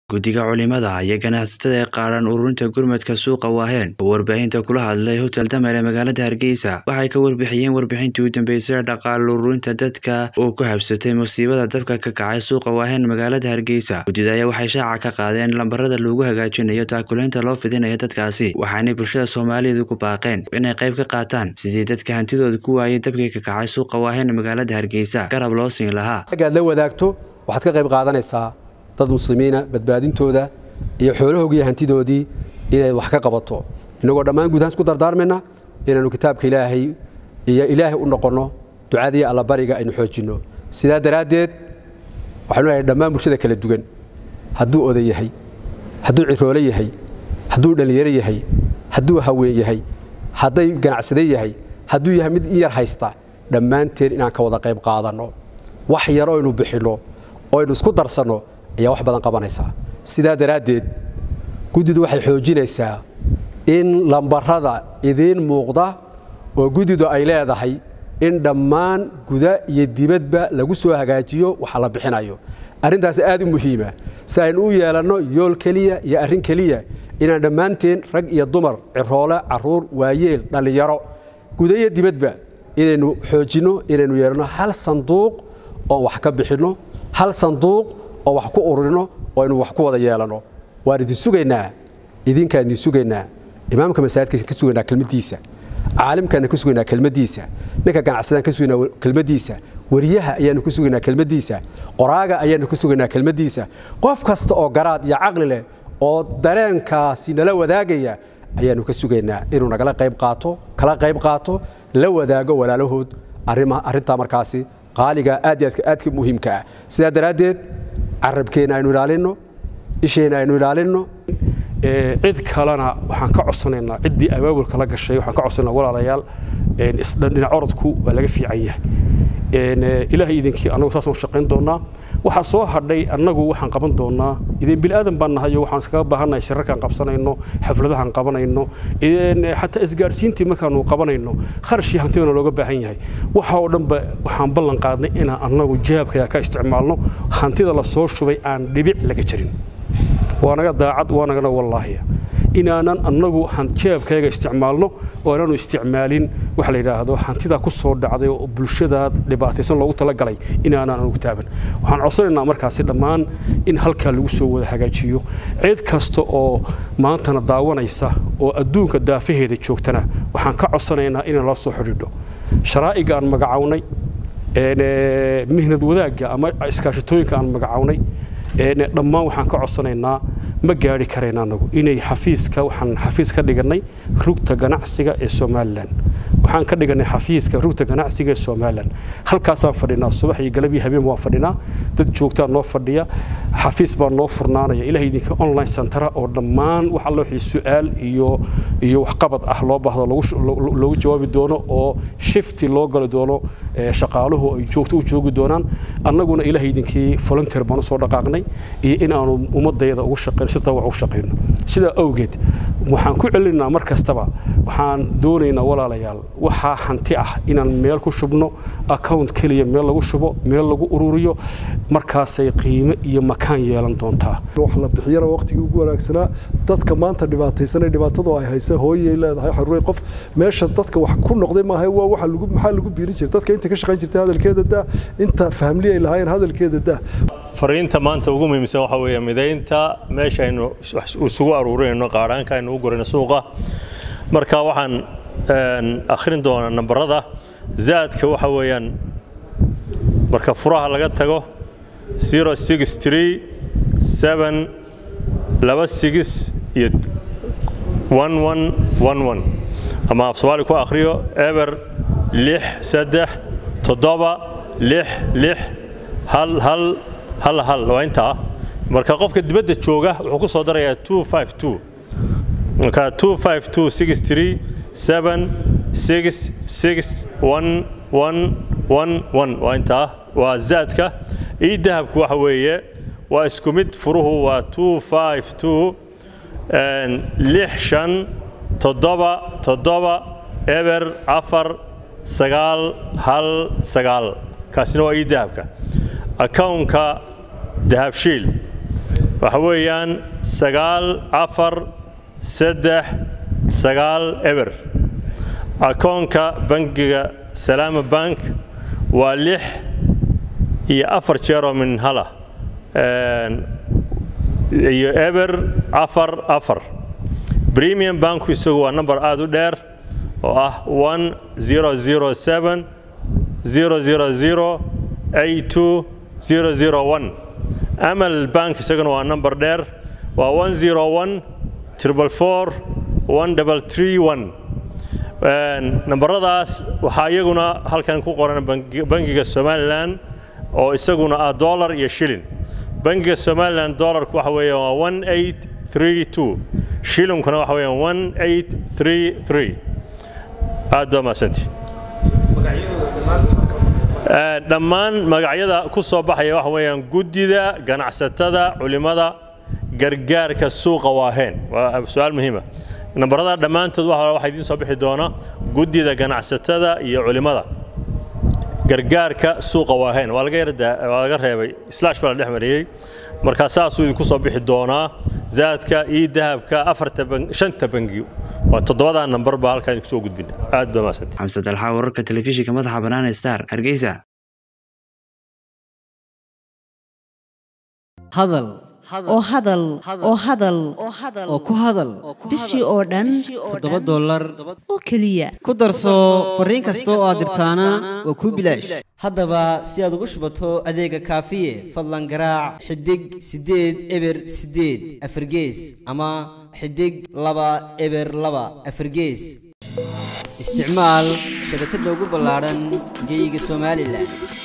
guddiga culimada iyo ganacsatada ee qaaran ururinta gurmadka suuqa waaheen oo warbaahinta kula hadlay hotel damer ee magaalada hargeysa waxay ka warbixiyeen warbixintii u dambeysay ee dhaqaale ururinta dadka uu ku habsatay musiibada dabka ka kacay suuqa waaheen magaalada hargeysa guddida ayaa waxay shaaca ka qaadeen lambarada lagu hagaajinayo taakuleynta loo fidinayo dadkaasi waxaanay bulshada soomaaliyeed ku baaqeen inay qayb ka qaataan sidii dadka hantidooda ku waayay dabkii ka kacay suuqa waaheen magaalada hargeysa garab loo siin lahaa agaad la wadaagto waxaad ka qayb qaadanaysaa dad muslimiina badbaadintooda iyo xoolahoogiiyo hantidoodii inay wax ka qabato innagoo dhammaan guudhaan isku dardaarmayna inaannu kitaabka ilaahay iyo ilaahay u noqonno ducadii allabariga aynu xoojinno sidaa daraaddeed waxaanu leehay dhammaan bulshada kala duwan hadduu oday yahay hadduu ciroole yahay hadduu dhallinyaro yahay hadduu haween yahay hadday ganacsade yahay hadduu yahay mid in yar haysta dhammaanteen inaan ka wada qayb qaadanno wax yar oynu bixinno oynu isku darsanno ayaa wax badan qabanaysaa sidaa daraaddeed guddidu waxay xoojinaysaa in lambarada idiin muuqda oo guddidu ay leedahay in dhammaan guda iyo dibadba lagu soo hagaajiyo waxa la bixinayo arrintaas aad u muhiima si aynu u yeelanno yool keliya iyo arrin keliya inaan dhammaanteen rag iyo dumar ciroole carruur waayeel dhallinyaro guda iyo dibadba inaynu xoojinno inaynu yeelanno hal sanduuq oon wax ka bixinno hal sanduuq oo wax ku ururino oo aynu wax ku wada yeelanno waan idin sugaynaa idinkaan idin sugaynaa imaamka masaajidka ka sugaynaa kelmaddiisa caalimkaana ka sugaynaa kelmaddiisa ninka ganacsadaan ka sugaynaa kelmaddiisa wariyaha ayaannu ka sugaynaa kelmaddiisa qoraaga ayaannu ka sugaynaa kelmaddiisa qof kasta oo garaad iyo caqli leh oo dareenkaasi nala wadaagaya ayaannu ka sugaynaa inuu nagala qayb qaato kala qayb qaato la wadaago walaalahood arrintaa markaasi qaaliga aad aadka muhiimka ah sidaa daraaddeed carabkeenna aynu ilaalinno isheenna aynu ilaalinno cid kalena waxaan ka codsanaynaa ciddii abaabulka la gashay waxaan ka codsanaynaa walaalayaal dhinac orodku waa laga fiican yahay ilaahay idinkii annagu saasaan shaqayn doonaa waxaa soo hadhay annagu waxaan qaban doonaa idin bilaadan baan nahay waxaan iskaga baahannahay shirarkaan qabsanayno xafladahaan qabanayno xataa isgaadhsiintii markaanu qabanayno kharashii hantidana looga baahan yahay waxa oo dhanba waxaan ballan qaadnay inaan annagu jahabkaya ka isticmaalno hantida la soo shubay aan dhibic laga jirin waa naga daacad waa nagana wallaahiya inaanan annagu jeebkayga isticmaalno oo aanaanu isticmaalin waxa la yidhaahdo hantidaa ku soo dhacday oo bulshada dhibaataysan loogu talagalay inaanaan anugu taaban waxaan codsanaynaa markaasi dhammaan in halkaa lagu soo wada hagaajiyo cid kasta oo maantana daawanaysa oo adduunka daafaheeda joogtana waxaan ka codsanaynaa inaan la soo xidhiidho sharaa'iga aan magacawnay mihnad wadaagga ama iskaashatooyinka aan magacawnay dhammaan waxaan ka codsanaynaa ma gaari karayna anagu inay xafiiska waxaan xafiis ka dhigannay rugta ganacsiga ee somalilan waxaan ka dhigannay xafiiska rugta ganacsiga ee somalilan halkaasaan fadhinaa subax iyo galab iyo habeen waan fadhinaa dad joogtaa noo fadhiya xafiis baa noo furnaanaya ilaah idinka online centera oo dhammaan wax alla wixii su-aal iyo iyo waxqabad ah loo baahdo loogu jawaabi doono oo shifti loo gali doono shaqaaluhu ay joogto u joogi doonaan annaguna ilaah idinkii volunteer baan usoo dhaqaaqnay iyo in aanu ummadayada ugu shaqeyno sida wax u shaqeyno sidaa awgeed waxaan ku celinaynaa mar kastaba waxaan doonaynaa walaalayaal waxaa hanti ah inaan meel ku shubno account keliya meel lagu shubo meel lagu ururiyo markaasay qiime iyo makaan yeelan doontaa wax la bixiyana waqtigii ugu wanaagsanaa dadka maanta dhibaataysanay dhibaatadu ay haysa hooyay leedahay xaruuray qof meesha dadka wax ku noqday maaha waa waxa lagu maxaa lagu biirin jiray dadka inta ka shaqayn jirtay hadalkeeda daa inta fahmli ay lahaayeen hadalkeeda daa fariinta maanta ugu muhiimsan waxa weeye midaynta meesha aynu isugu aruurinayno qaadhaanka aynu u gurayno suuqa marka waxaan akhrin doonaa nambarada zaadka waxa weeyaan marka furaha laga tago laba sigis iyo ama af soomaali ku akhriyo eber lix saddex toddoba lix lix hal hal hal hal waa intaa marka qofka dibadda jooga wuxuu ku soo darayaa two five two marka two five two six three seven six six one one one one waa intaa waa zaadka ii dahabku waxa weeye waa isku mid furuhu waa two five two lix shan toddoba toddoba eber afar sagaal hal sagaal kaasina waa ii dahabka akawnka dahabshiil waxa weeyaan sagaal afar saddex sagaal eber akoonka bangiga salaama bank waa lix iyo afar jeeroo min hala iyo eber afar afar premium banku isagu waa number aada u dheer oo ah one zero zero seven zero zero zero eight two zero zero one amal bank isaguna waa number dheer waa one zero one triple four one double three one nambaradaas waxaa iyaguna halkan ku qoran bangiga somalilan oo isaguna ah dollar iyo shilin bangiga somalilan dollarku waxa weeya waa one eight three two shilinkuna waxa weeyaan one eight three three aad baa mahadsantii dhammaan magacyada ku soo baxaya waxa weeyaan guddida ganacsatada culimada gargaarka suuqa waaheen waa su-aal muhiima nambarada dhammaantood waxaa idiin soo bixi doona guddida ganacsatada iyo culimada gargaarka suuqa waaheen waa laga waa laga reebay slash baa la dhex mariyey markaa saasuu idinku soo bixi doonaa zaadka iyo dahabka afarta shanta bangi waa toddobadaa nambar baa halkaa idinku soo gudbina aad baa mahadsantay xamse dalxa wararka telefishinka madaxa bannaan ee star hargeysa hadal oo hadal oo hadal oo ku hadal bishii oo dhan toddoba dollar oo keliya ku darso fariin kasta oo aad dirtaana waa kuu bilaash haddaba si aad ugu shubato adeega kaafiye fadlan garaac xidig siddeed eber siddeed afargees ama xidig laba eber laba afargees isticmaal shabakadda ugu ballaadhan geyga somalilan